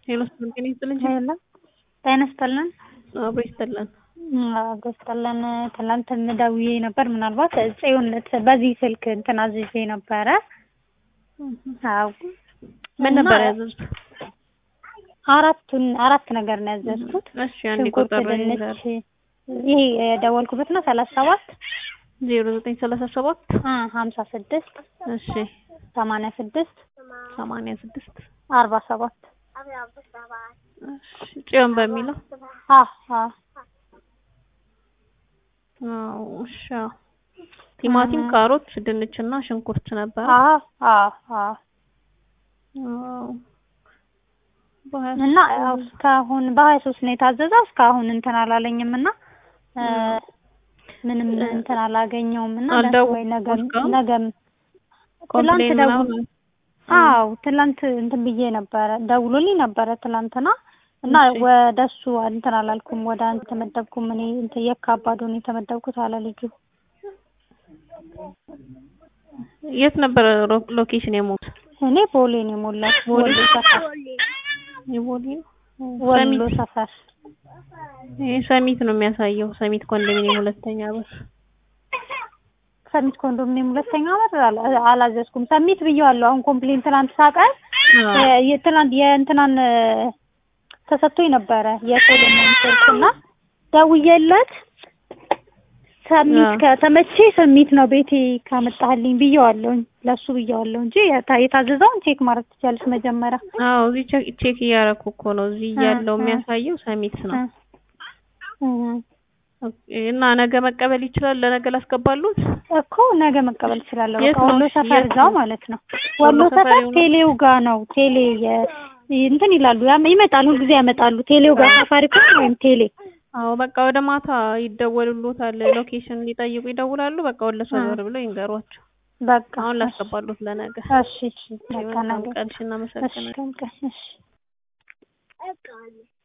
ሄሎ ጤና ይስጥልኝ። ሄሎ ጤና ይስጥልን። አብሮ ይስጥልን። አብሮ ይስጥልን። ትናንት ደውዬ ነበር። ምናልባት ጽዮን በዚህ ስልክ እንትን አዝዤ ነበረ። አዎ ምን ነበር ያዘዙት? አራቱን አራት ነገር ነው ያዘዝኩት። እሺ አንዴ ሽንኩርት፣ ቁጥር ድንች ይሄ የደወልኩበት ነው ሰላሳ ሰባት ዜሮ ዘጠኝ ሰላሳ ሰባት ሀምሳ ስድስት እሺ ሰማንያ ስድስት ሰማንያ ስድስት አርባ ሰባት እሺ ጽዮን በሚለው አዎ አዎ አዎ እሺ አዎ። ቲማቲም፣ ካሮት፣ ድንች እና ሽንኩርት ነበር። አዎ አዎ አዎ አዎ በሀያ እና ያው እስካሁን በሀያ ሶስት ነው የታዘዘው። እስካሁን እንትን አላለኝም እና እ ምንም እንትን አላገኘውም እና አልደወሉም ወይ ነገ እስካሁን? ነገም ትላንት ኮምፕሌን ደውል ምናምን አዎ ትላንት እንትን ብዬ ነበረ ደውሎልኝ ነበረ ትላንትና እና እሺ። ወደ እሱ እንትን አላልኩም ወደ አንተ ተመደብኩም እኔ እንትን የካባዶ ነው የተመደብኩት አለ ልጁ የት ነበር ሮ- ሎኬሽን የሞት እኔ ቦሌ ነው የሞላው ቦሌ? ወሎ ሰፈር የቦሌ ነው? ወሎ ሰሚት ሰፈር ይሄ ሰሚት ነው የሚያሳየው። ሰሚት ኮንዶሚኒየም ሁለተኛ በር ሰሚት ኮንዶሚኒየም ሁለተኛ ዓመት አላ- አላዘዝኩም ሰሚት ብዬዋለሁ አሁን ኮምፕሌን ትናንት ሳቀር አዎ። የትናንት የእንትናን ተሰጥቶኝ ነበረ የሶሎሞን ስልክ እና ደውዬለት ሰሚት አዎ። ከተመቼ ሰሚት ነው ቤቴ ካመጣህልኝ ብዬዋለሁኝ ለሱ ብዬዋለሁ እንጂ የታ- የታዘዘውን ቼክ ማድረግ ትችያለሽ መጀመሪያ አዎ እዚህ ቼክ ቼክ እያደረኩ እኮ ነው። እዚህ እ ያለው እ የሚያሳየው ሰሚት ነው። እ እና ነገ መቀበል ይችላል። ለነገ ላስገባሉት። እኮ ነገ መቀበል እችላለሁ። የት በቃ ነው? ወሎ እሺ፣ ሰፈር የት እዛው ነው? ማለት ነው። ወሎ ወሎ ሰፈር ሰፈር የሆነ- ቴሌው ጋ ነው። ቴሌ የ- እንትን ይላሉ ያም- ይመጣሉ፣ ሁልጊዜ ያመጣሉ። ቴሌው ጋር ሳፋሪኮም ወይም ቴሌ አዎ በቃ ወደ ማታ ይደወሉሎታል። ሎኬሽን ሊጠይቁ ይደውላሉ። በቃ ወደ ሰፈር ብለው ይንገሯቸው። በቃ አሁን እሺ፣ ላስገባሉት ለነገ። እሺ፣ እሺ፣ በቃ መልካም ነገ ቀን። እሺ፣ እሺ፣ እናመሰግናለን። ቀን ቀን እሺ